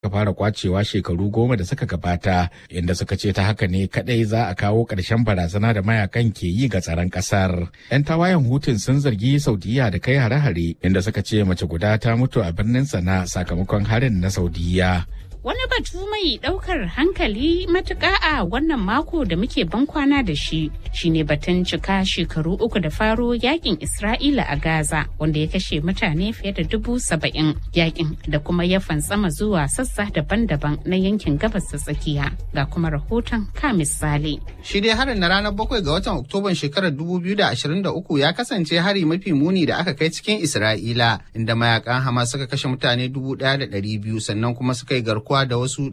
ka fara kwacewa shekaru goma da suka gabata inda suka ce ta haka ne kadai za a kawo ƙarshen barazana da mayakan ke yi ga tsaron ƙasar. 'Yan tawayen hutun sun zargi Saudiya da kai hare-hare inda suka ce mace guda ta mutu a birnin sana sakamakon harin na Saudiya. Wani batu mai ɗaukar hankali matuƙa a wannan mako da muke bankwana da shi shine batun cika shekaru uku da faro yakin Isra'ila a Gaza wanda ya kashe mutane fiye da dubu saba'in yakin da kuma ya fantsama zuwa sassa daban-daban na yankin gabas ta tsakiya ga kuma rahoton ka misali. Shi dai harin na ranar bakwai ga watan Oktoban shekarar 2023 ya kasance hari mafi muni da aka kai cikin Isra'ila inda mayakan Hamas suka kashe mutane 1,200 sannan kuma suka yi garkuwa garkuwa da wasu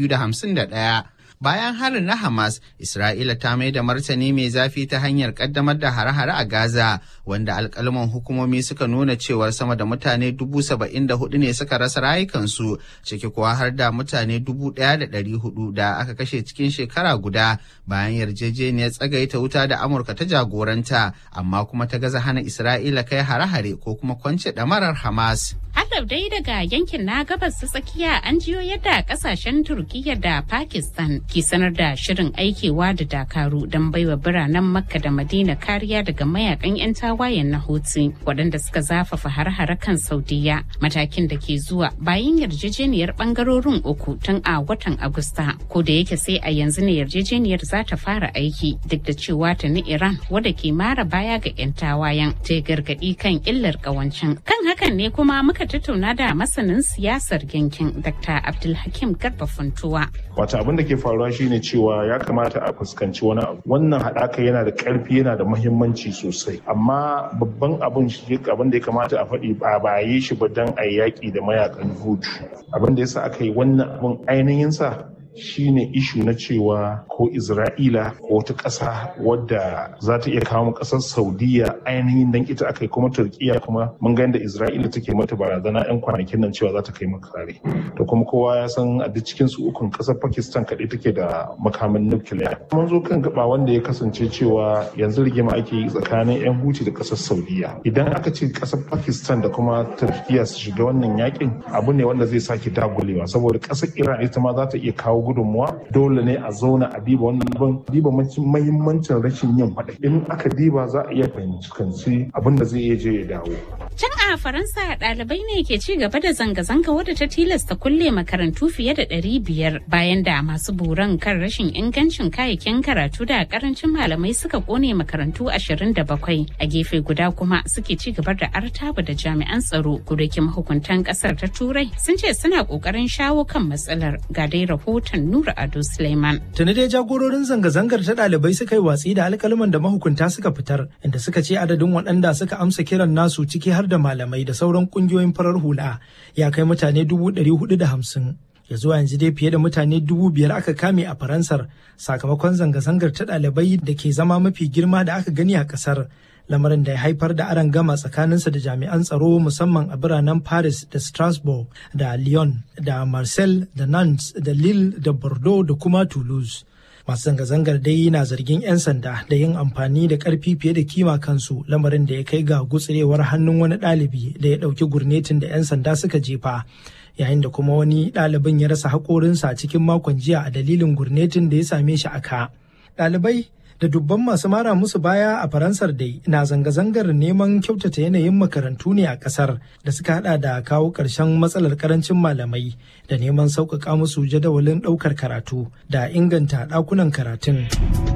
251. Bayan harin na Hamas, Isra'ila ta mai da martani mai zafi ta hanyar kaddamar da hare-hare a Gaza, wanda alkalman hukumomi suka nuna cewar sama da mutane dubu saba'in da hudu ne suka rasa rayukansu, ciki kuwa har da mutane dubu ɗaya da ɗari hudu da aka kashe cikin shekara guda bayan yarjejeniyar tsagaita wuta da Amurka ta jagoranta, amma kuma ta gaza hana Isra'ila kai hare-hare ko kuma kwance ɗamarar Hamas. Halar dai daga yankin na gabas ta tsakiya an jiyo yadda kasashen Turkiyya da Pakistan ke sanar da shirin aikewa da dakaru don baiwa biranen Makka da Madina kariya daga mayakan 'yan tawayen na Houthi waɗanda suka zafafa har-hare kan Saudiya matakin da ke zuwa bayan yarjejeniyar bangarorin uku tun a watan Agusta ko da yake sai a yanzu ne yarjejeniyar za ta fara aiki duk da cewa ta ni Iran wadda ke mara baya ga 'yan tawayen ta gargaɗi kan illar ƙawancin kan hakan ne kuma muka tattauna da masanin siyasar yankin Dr. Abdulhakim Garba Funtuwa. Wata abin da ke faruwa shine cewa ya kamata a fuskanci wani abu. Wannan haɗaka yana da ƙarfi yana da muhimmanci sosai. Amma babban abin shi abin da ya kamata a faɗi ba ba yi shi ba don a yaƙi da mayakan hutu. Abin da yasa aka yi wannan abin ainihin sa shine ishu na cewa ko Isra'ila ko wata ƙasa wadda za ta iya kawo ƙasar Saudiya ainihin dan ita aka yi kuma Turkiya kuma mun ga yadda Isra'ila take mata barazana 'yan kwanakin nan cewa za ta kai maka kare. To kuma kowa ya san a duk cikin su ukun ƙasar Pakistan kaɗai take da makamin nukiliya. Mun zo kan gaba wanda ya kasance cewa yanzu rigima ake yi tsakanin 'yan Huti da ƙasar Saudiya. Idan aka ce ƙasar Pakistan da kuma Turkiya su shiga wannan yakin abu ne wanda zai sake dagulewa saboda ƙasar Iran ita ma za ta iya kawo gudunmuwa dole ne a zauna a diba wannan abin diba mahimmancin rashin yin faɗa in aka diba za a iya fahimci abin da zai iya je ya dawo. Can a Faransa ɗalibai ne ke ci gaba da zanga-zanga wadda ta tilasta kulle makarantu fiye da ɗari biyar bayan da masu buran kan rashin ingancin kayayyakin karatu da karancin malamai suka kone makarantu ashirin da bakwai a gefe guda kuma suke ci gaba da artaba da jami'an tsaro kudakin mahukuntan ƙasar ta turai sun ce suna ƙoƙarin shawo kan matsalar ga dai rahoton Nura Ado Suleiman. Tuni dai jagororin zanga-zangar ta ɗalibai suka yi watsi da alƙalman da mahukunta suka fitar inda suka ce adadin waɗanda suka amsa kiran nasu ciki har da malamai da sauran ƙungiyoyin farar hula ya kai mutane dubu ɗari hudu da hamsin. ya zuwa yanzu dai fiye da mutane dubu biyar aka kame a faransar sakamakon zanga-zangar ta ɗalibai da ke zama mafi girma da aka gani a ƙasar lamarin da ya haifar da aron gama tsakaninsa da jami'an tsaro musamman a biranen paris da strasbourg da lyon da marseille da nantes da lille da bordeaux da kuma toulouse masu zanga-zangar dai na zargin 'yan sanda da yin amfani da karfi fiye da kima kansu lamarin da ya kai ga gutsirewar hannun wani ɗalibi da ya ɗauki gurnetin da 'yan sanda suka jefa yayin da kuma wani ɗalibin ya rasa haƙorinsa cikin makon jiya a dalilin gurnetin da ya same shi a ka. Ɗalibai da dubban masu mara musu baya a faransar dai na zanga-zangar neman kyautata yanayin makarantu ne a kasar da suka hada da kawo ƙarshen matsalar karancin malamai da neman sauƙaƙa musu jadawalin ɗaukar karatu da inganta ɗakunan karatun.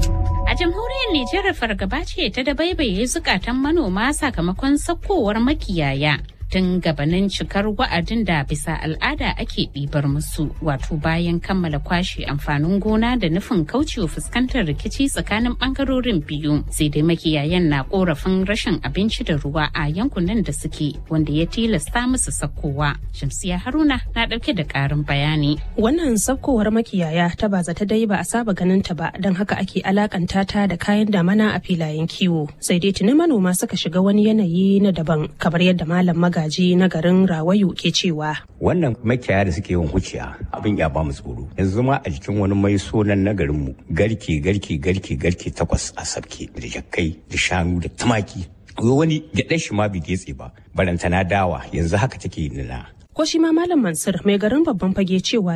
A jamhuriyar Nijar fargaba ce ta dabaibaye zukatan manoma sakamakon sakkowar makiyaya. tun gabanin cikar wa'adin da bisa al'ada ake ɗibar musu wato bayan kammala kwashe amfanin gona da nufin kaucewa fuskantar rikici tsakanin ɓangarorin biyu sai dai makiyayan na korafin rashin abinci da ruwa a yankunan da suke wanda ya tilasta musu sakkowa shamsiya haruna na ɗauke da ƙarin bayani wannan sakkowar makiyaya ta ba ta dai ba a saba ganin ta ba don haka ake alakanta ta da kayan damana a filayen kiwo sai dai tuni manoma suka shiga wani yanayi na daban kamar yadda malam maga magaji na garin Rawayu ke cewa. Wannan makiyaya da suke yin huciya abin ya ba mu tsoro. Yanzu ma a jikin wani mai sonan na garinmu garke garke garke garke takwas a sabke da jakkai da shanu da tumaki. Wani gyaɗar shi ma bai getse ba barantana dawa yanzu haka take nuna. ko shi ma malam mansur mai garin babban fage cewa